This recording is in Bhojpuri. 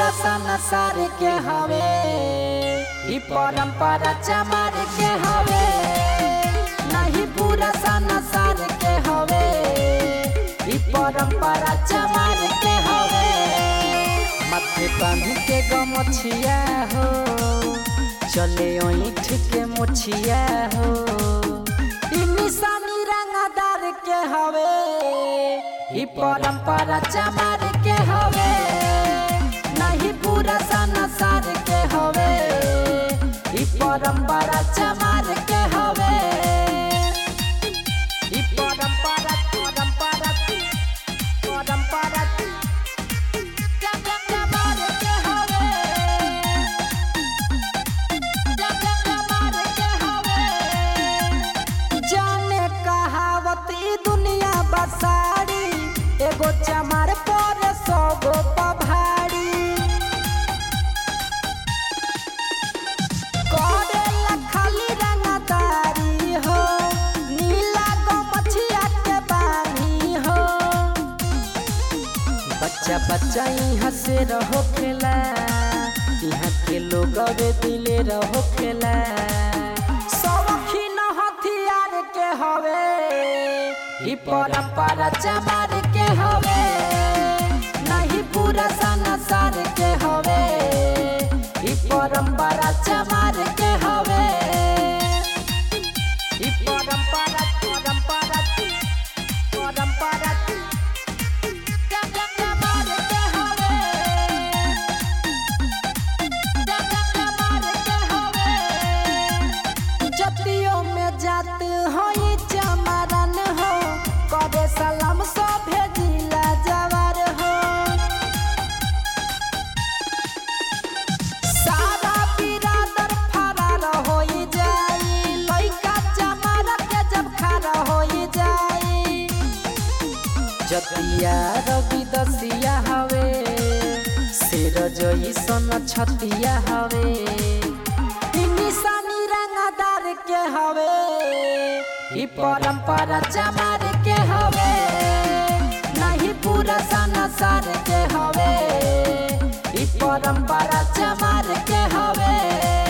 पूरा संसार के हवे ई परंपरा चमार के हवे नहीं पूरा संसार के हवे ई परंपरा चमार के हवे माथे बांध के गमछिया हो चले ओठ के मुछिया हो ई निशानी रंगदार के हवे ई परंपरा चमार के हवे नहीं पूरा संसार के हवे ई परंपरा चमार के हवे ई परंपरा परंपरा परंपरा चमार के हवे चमार के हवे जाने कहावत ई दुनिया बसारी एगो चमार पर सौगो पभारी करेला खाली रंगदारी हो नीला गो मछिया के बानी हो बच्चा बच्चा यहाँ से रहो खेला यहाँ के लोग अबे दिले रहो खेला सौखीन हथियार के हवे ई परंपरा चमार के हवे नहीं पूरा संसार के हवे ई परंपरा चमार के हवे ई परंपरा परंपरा परंपरा चमार के हवे चमार के हवे जतियों में जात हो ई चमारन हो करे सलाम सब भेजिला जवार हो सारा बिरादर फरार हो जाई लइका चमार के जब खारा हो जाई जतिया रवि दसिया हवे शेर जइसन छतिया हवे ई निशानी रंगदार के हवे ई परंपरा चमार के हवे नहीं पूरा संसार के हवे ई परंपरा चमार के हवे